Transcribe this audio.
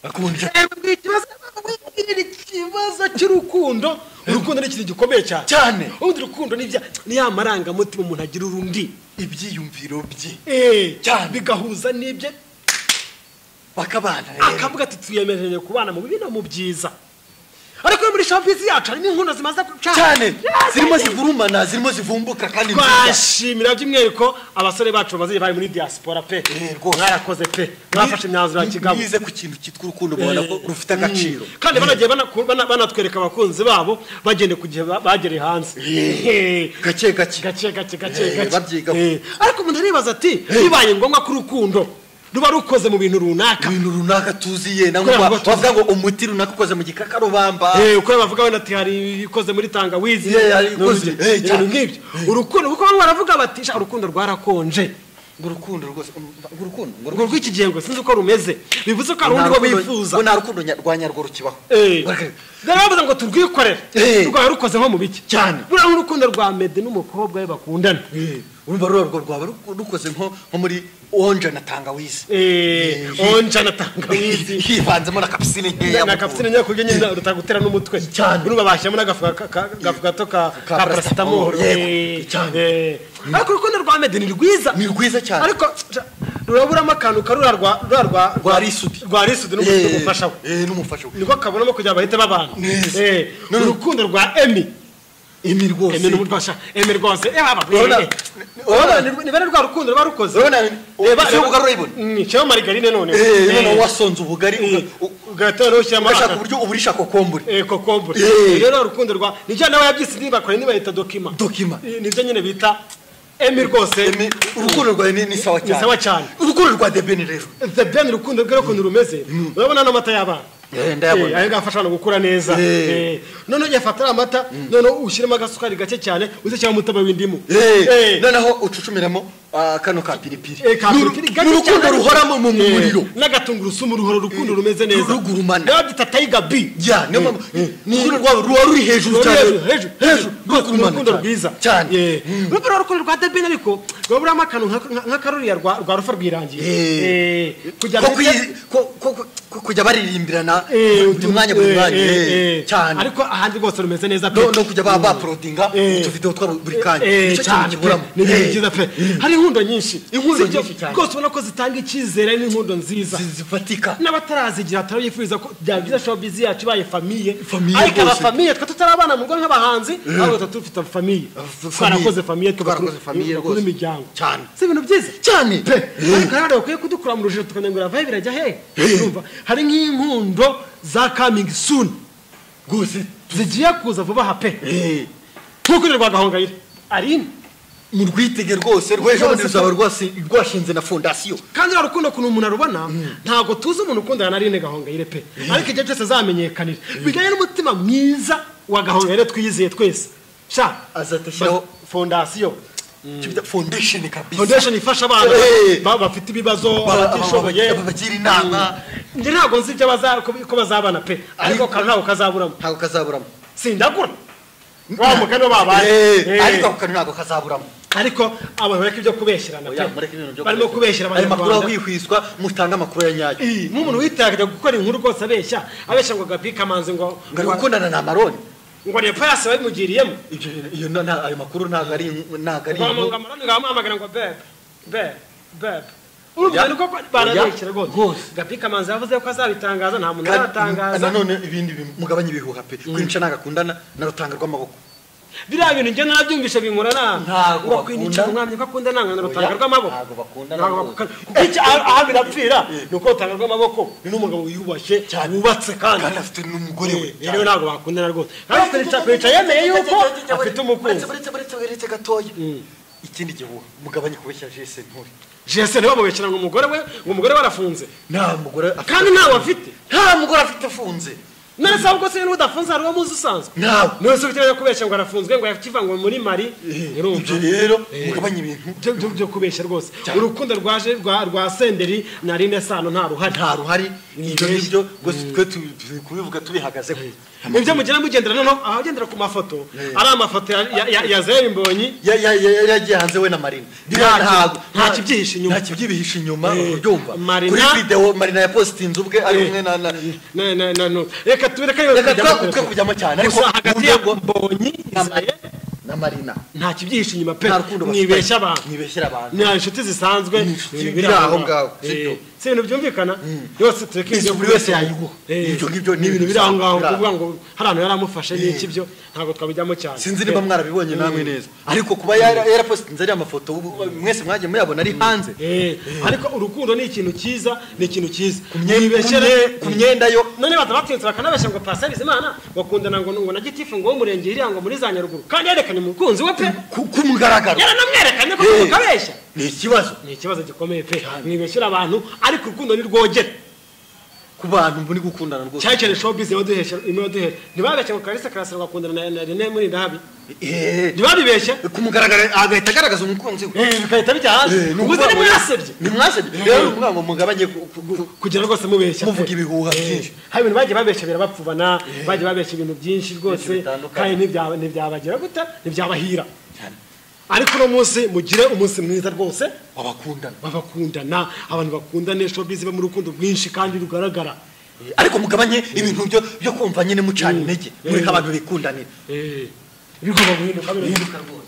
akunda Mwebwe ikibazo mwebwe ni ikibazo cy'urukundo urukundo ni ikintu gikomeye cyane Cyane. ubundi urukundo ni bya- ni ya marangamutima umuntu agira urundi ibyiyumviro bye Eh, Cyane. bigahuza n'ibye bakabana rero akavuga ati twiyemeje kubana mu bibi no mu byiza ariko muri shampiyona yacu harimo inkono zimaze guca cyane zirimo zivurumana zirimo zivumbuka kandi nziza twashimira by'umwihariko abasore bacu bamaze igihe bari muri diaspora pe Eh, rwose. mwarakoze pe mwafashe imyanzuro ya kigabo bize ku kintu cyitwa urukundo ubona ko rufite agaciro kandi banagiye banaku- bana- banatwereka abakunzi babo bagende ku gihe ba- bagereye hanze Eh, gake gake gake gake Eh, gake gake babyigaho. Eh, ariko umuntu aribaza ati bibaye ngombwa ko urukundo ruba rukoze mu bintu runaka ibintu runaka tuziye nangwa Kubera ko tuzi. bavuga ngo umuti runaka ukoze mu gikakarubamba Eh, uko bavuga wenda ati hari ikoze muri tangawizi Yeah, hari ikoze. n'urugero. Eh, cyane. ibintu nk'ibyo urukundo kuko bamwe baravuga bati "Sha, urukundo rwarakonje ngo urukundo rwose ngo urukundo ngo urwo rw'iki gihe ngo sinzi uko rumeze bivuze ko hari undi nta wo rukundo- bifuza ngo nta rukundo nya- rwa nyarwo rukibaho Eh. Bareke- Dore bavuze ngo turwikorere Eh. rwaba rukoze nko mu biki Cyane. buriya nk'urukundo rwa mede n'umukobwa we bakundana Eh, urumva ruriya rwo rwaba ruku- rukoze nko nko muri onje na tangawizi Eh, onja na tangawizi hivanzemo na kapisine nkeya na kapusine nyine kurya nyine rutagutera n'umutwe Cyane. urumva bashyiramo n'agafu ka- ka- gafu gato ka Ka ka paracetamol paracetamol, yego. Eh, Cyane. eh. ariko urukundo rwa mede ni rwiza ni rwiza cyane ariko ja, ruraburamo akantu karura rwa rwa rwa Rwa risudi. rwa risudi Eh, n'umutuku ufashaho eh, n'umufasha we. niko kabonamo kugira bahite babana Neza. Eh, None- urukundo rwa emi emi rwose emi n'umurwasha emi rwose eh baba Urabona- eh, eh. urabona ni- ni bene rwa rukundo ruba rukoze urabona Reba- ese reba- ubugarura ibone Mm, shyiraho marigarine none Eh, none wasonze ubugari uga- u- ugatera ushyiramo ugashaka uburyo uburisha kokombure Eh, kokombure Eh. Eh, rero urukundo rwa nijya nawe yabyise ntibakore ntibayita dokima Dokima. Eh, nibyo nyine bita emi rwose Emi, urukundo rwawe ni ni sawa cyane sawa cyane. urukundo rwa debeni rero the ben urukundo rwe rukundo rumeze urabona n'amata y'abana Eh, ndayabona. Eh, ayo ngafasha abantu gukura neza Eh. Eh, noneho yafata ariya mata noneho ushyiremo agasukari gake cyane uzishyiramo umutobe w'indimu Eh, Eh, noneho ucucumiramo ah, kano ka piripiri eh, ka Ni uru- piripiri ni gake urukundo cyane. ruhoramo mu Eh, muriro n'agatungurusumu ruhora urukundo rumeze neza rugurumana. babyita tayiga bi ya niyo mpamvu urukundo rwabo ruba ruri hejuru cyane hejuru hejuru hejuru Rukurumana urukundo cyane. rwiza cyane Eh, urumva rero urukundo rwa debeni ariko rwaburamo akantu nka- nk'akaruriya rwa rwa rufa rwirangiye Eh. Eh, kugira Ko ngo kuyi- ko- ko- ko- ko kujya baririmbirana Eh, buri mwanya buri eh, mwanya eh, eh, eh. cyane ariko ahandi rwose rumeze neza pe no no kujya ba- baporodinga Eh. utuvidewo twabo buri kanya Eh, nicyo kintu cyane pe kiburamo ni ibintu Eh. byiza pe hari inkundo nyinshi Inkundo Sibyo, nyinshi cyane. rwose ubona ko zitanga icyizere n'inkundo nziza Zi- zifatika n'abatarazigira turabifuza ko byaba byiza showbiz yacu ibaye famiye Famiye ariko aba rwose. famiye twe tutarabana mu rugo nk'abahanzi ahubwo tuba dufite famiye F- twarakoze famiye. famiye Twarakoze famiye bakuru rwose. imiryango Cyane. si ibintu byiza cyane pe ariko hari abantu bakwiye kudukura mu rujijo tukamenya ngo iravahe birajya hehe Urumva? hari nk'inkundo za coming soon rwose zigiye kuza vuba aha pe eh, nk'uko urerwa gahongayire arine mu rwitege rwose rw'ejo bundi ruzaba rwasi- rwashinze na fondasiyo kandi rero rukundo ukuntu umuntu arubona ntabwo tuzi umuntu ukundana na rine gahongayire pe ariko igihe cyose azamenyekanira bijyanye n'umutima mwiza wa gahongayire twiyizeye twese sha Azahita ashyiraho- ba- fondasiyo Icyo bita fondation kabisa fondation ifasha abana Eh. ba- bafite ibibazo Ba- abatishoboye aba- aba- bagira inama. Mm. Njye ntabwo nzi ibyo baza- ko- ko bazabana pe ariko Ariko- akantu ntabwo kazaburamo ntabwo kazaburamo sindagura wa mugani babaye Eh, Eh. ariko ako kantu ntabwo kazaburamo ariko abantu bareka ibyo kubeshyirana pe. Oya, mureke ibintu byo barimo kubeshya. kubeshyira ayo makuru abanyarwanda ahwihwiswa mutange amakuru ya nyayo Ii, nk'umuntu witagaga gukora inkuru rwose abeshya abeshya ngo gapi kamanzi ngo ngari gukundana ni amaroni ngo ni payasi babimugiriyemo Ibyo- iyo na- na- ayo makuru ntabwo ari ntabwo ari ngo amarani ngahamamagara ngo bebe bebe bebe urumva Oya, ni koko oya, baranabishyira rwose rwose. gapi kamanzi yavuze ko azabitangaza nta muntu Kandi- aratangaza nanone ibindi bintu, mugabanye ibihuha pe kwinca nagakundana narutanga rw'amaboko biriya bintu njye narabyumvise binkura na Ntago ngo kwinjira bakundana. umwami ko akunda nanga na rutanga Oya, rw'amaboko ntago bakundana Ntago rwose. bakundana. kuko iki aho aho birapfira ni uko rutanga rw'amaboko ni n'umugabo wiyubashye wubatse kandi kandi afite n'umugore we Eh, rero ntabwo bakundana rwose kandi kwica- kwica yemeye yuko afite umukunzi Uretse- uretse uretse uretse gatoya ikindi gihuha mugabanye kubeshya jese nturi jese ntibamubekera ngo umugore we ngo umugore we arafunze nta mugore afite kandi ntawe afite nta mugore afite afunze none se ahubwo se n'udafunze hari uwo muzi usanzwe nawe niwe se ukeneye kubeshya ngo arafunzwe ngo yakivangwa muri mari ibyo urumva rero mugabanye ibintu byo byo byo kubeshya rwose urukundo rwaje rwa rwa senderi nari nesano nta ruhari nta ruhari ibyo Ni ngibyo rwose twe tu- turi kubivuga tubihagaze ibyo mugira mugendera noneho ahagendera ku mafoto ari amafoto ya- ya- ya- ya zeri mbonyi yari yagiye hanze we na marina Nta- Ntago- nta kibyihishe inyuma. nta kibyihishe inyuma Eh, ubyumva Marina- kuri videwo marina yapositinze ubwe ari umwe na na na na na no reka tu reka Reka twe- twe kujyamo cyane ariko gusa hagati ya mu rwego- mbonyi na Zari, na marina nta kibyihishe inyuma pe nta rukundo bafitanye. mwibeshya abantu mwibeshyera abantu ni inshuti zisanzwe Ni inshuti ibintu biri biri aho ngaho, Eh, sibyo? si ibintu byumvikana yose tureke Mbese ibyo buri wese yayiguha. Eh, Ibyo ngibyo ni ibintu biri aho ngaho biri aho. kuvuga ngo hari ahantu yari amufashe n'iki Eh. byo ntabwo twabijyamo cyane sinzi niba mwarabibonye namwe neza ariko kuba yara- yarapositinze ariya mafoto ubu- mwese mwagiye muyabona ari hanze Eh, ariko urukundo ni ikintu cyiza ni ikintu cyiza myenda- Mwibeshere- ku myenda yo none batabatsinze bakanabeshya ngo pasari izimana bakundana ngo ngo na gitifu ngo wo murenge iriya ngo muri za nyaruguru kandi yerekanye umukunzi we pe ku ku mugaragaro yaranamwerekanye ko Eh. mukabeshya ni ikibazo ni ikibazo gikomeye pe mwibeshyira abantu ariko urukundo ntirwogere ku bantu muri gukundana rwose cyane cyane showbiz ibaduhesha ibaduhesha ntibabeshye ngo kalisa karasira bakundana na- na rene muri ndahabi Eh, ntibabibeshye ku mugaragaro agahita agaragaza umukunzi we Eh, bigahita bijya hanze Eh, ni ubwo se ukuvuga ngo- ntimwasebye ni mwasebye rero ni ukuvuga ngo mugabanye ku- ku- ku- kugira rwose mubeshya Muvuga pe. ibihuha Eh, byinshi. hari ibintu bagiye babeshya birabapfubana bagiye babeshya ibintu byinshi rwose bitandukanye. kandi ntibyaba- ntibyabagera gute ntibyabahira ariko uno munsi mugire umunsi mwiza rwose wabakundana babakundana abantu bakundane showbiz iba mu rukundo rwinshi kandi rugaragara Eh, ariko mugabanye ibintu byo byo kumva nyine mucana intege muri abantu bikundanira Eh, bigomba guhinduka birahinduka rwose